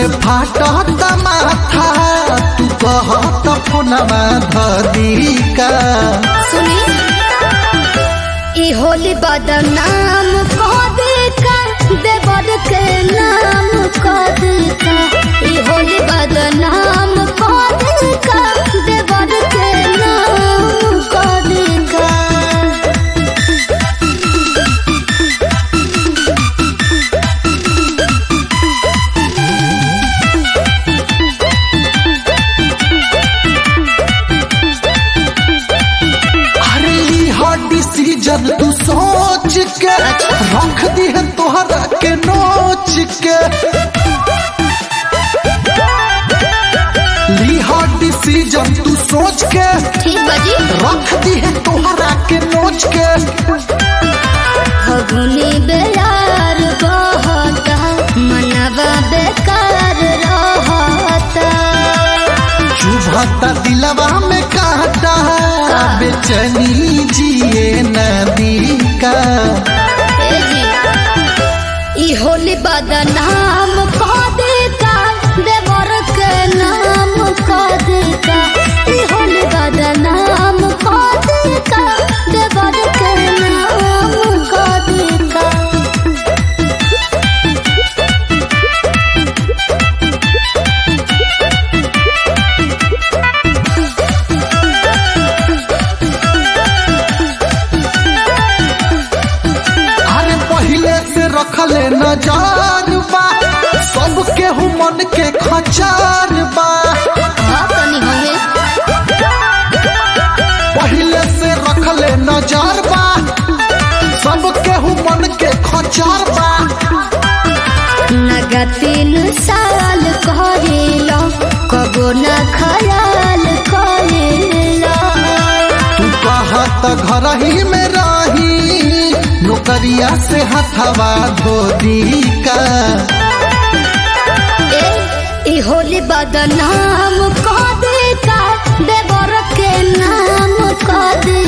से फाटत माथा तू कहत फोनमा धदी का सुनी ई होली बदनाम कह दे का देवर के नाम कह दे का ई होली बदनाम कह दे का देवर के नाम कह दे का अरे ई हर डिसीजन तू सोच के रख दी है तोहरा के नोच के ली हर डिसीजन तू सोच के ठीक बाजी रख दी है तोहरा के नोच के फगुनी बेयार बहता मनवा बेकार रहता चुभता दिलवा में काटा बेचैनी जिए नदी का ए जी ई होली बदनाम कह दे का देवर के नाम कह दे का ई होली बदनाम कह दे का देवर के नाम कह दे का अरे पहले से रखले नजार बा सबके हु मन के खचार बा हाँ तनी हमें पहले से रखले नजार बा सबके हु मन के खचार बा नगा तीन साल करेला कबो न खयाल करेला तू कहत घर ही में रही नौकरिया से हथवा धोदी का ए ई होली बदनाम कह दे का देवर के नाम कह दे